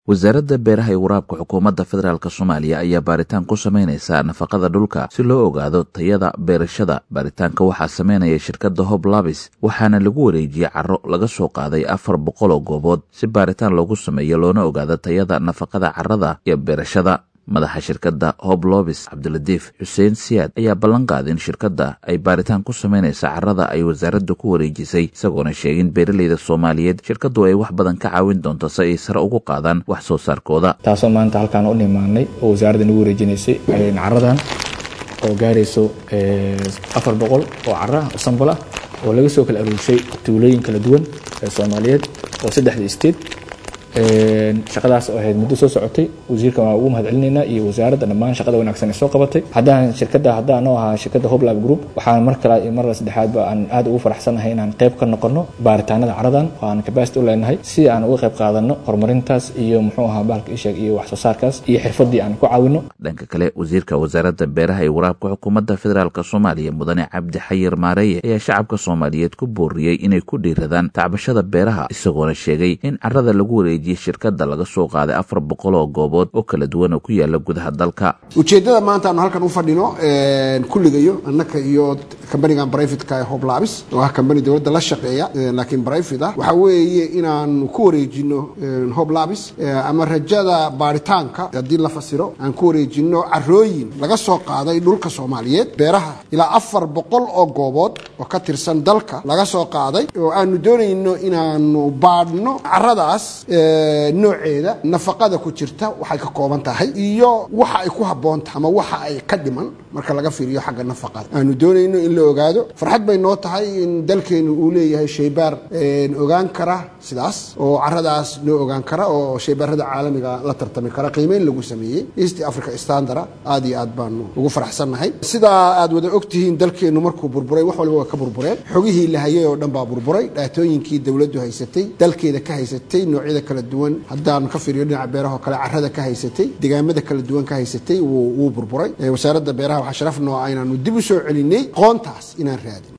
wasaaradda beeraha iyo waraabka xukuumadda federaalk soomaaliya ayaa baaritaan ku samaynaysa nafaqada dhulka si loo ogaado tayada beerashada baaritaanka waxaa sameynaya shirkadda hob labis waxaana lagu wareejiyey caro laga soo qaaday afar boqol oo goobood si baaritaan loogu sameeyo loona ogaado tayada nafaqada carrada iyo beerashada madaxa shirkadda hob lobis cabdilatiif xuseen siyaad ayaa ballan qaaday in shirkadda ay baaritaan ku samaynaysa carrada ay wasaaradda ku wareejisay isagoona sheegin beeraleyda soomaaliyeed shirkaddu ay wax badan ka caawin doonto si ay sare ugu qaadaan wax soo saarkooda taasoo maanta halkaan u nimaanay oo wasaaradda nagu wareejinaysay caradan oo gaarayso afar boqol oo cara sambal ah oo laga soo kala aruurshay tuulooyin kala duwan ee soomaaliyeed oo saddexda state shaqadaas oo ahayd muddo soo socotay wasiirkan waa ugu mahad celinaynaa iyo wasaaradda dhammaan shaqada wanaagsan ee soo qabatay haddaan shirkadda haddaan oo ahaa shirkadda hoblab group waxaan mar kale iyo mar saddexaadba aan aad ugu faraxsanahay inaan qayb ka noqono baaritaanada caradan oo aan capacity u leenahay si aan uga qayb qaadano horumarintaas iyo muxuu ahaa bahalka isheeg iyo wax soo saarkaas iyo xirfadii aan ku caawino dhanka kale wasiirka wasaaradda beeraha iyo waraabka xukuumadda federaalk soomaaliya mudane cabdi xayir maareeye ayaa shacabka soomaaliyeed ku booriyey inay ku dhiiradaan tacbashada beeraha isagoona sheegay in carrada lagu wareejiye shirkadda laga soo qaaday afar boqol oo goobood oo kala duwan oo ku yaala gudaha dalka ujeeddada maanta aanu halkan u fadhino kulligayo annaka iyo kambanigan brivatka ee hoblabis oo ah kambani dowladda la shaqeeya laakiin brivate ah waxaa weeye inaanu ku wareejino hoblabis ama rajada baaritaanka haddii la fasiro aan ku wareejino carooyin laga soo qaaday dhulka soomaaliyeed beeraha ilaa afar boqol oo goobood oo ka tirsan dalka laga soo qaaday oo aanu doonayno inaanu baadhno caradaas nooceeda nafaqada ku jirta waxay ka kooban tahay iyo waxa ay ku habboon tahay ama waxa ay ka dhiman marka laga fiiriyo xagga nafaqada aanu doonayno in la ogaado farxad bay noo tahay in dalkeenu uu leeyahay shaybaar ogaan kara sidaas oo caradaas noo ogaan kara oo shaybaarada caalamiga la tartami kara qiimeyn lagu sameeyey east africa standara aad iyo aad baanu ugu faraxsannahay sidaa aad wada ogtihiin dalkeenu markuu burburay wax waliba waa ka burbureen xogihii la hayay oo dhan baa burburay dhaatooyinkii dowladdu haysatay dalkeeda ka haysatay noocyada kala duwan haddaanu ka fiiriyo dhinaca beeraha oo kale carrada ka haysatay degaamada kala duwan ka haysatay wuu burburay wasaaradda beeraha waxaa sharaf noo ah inaanu dib u soo celinay qoontaas inaan raadin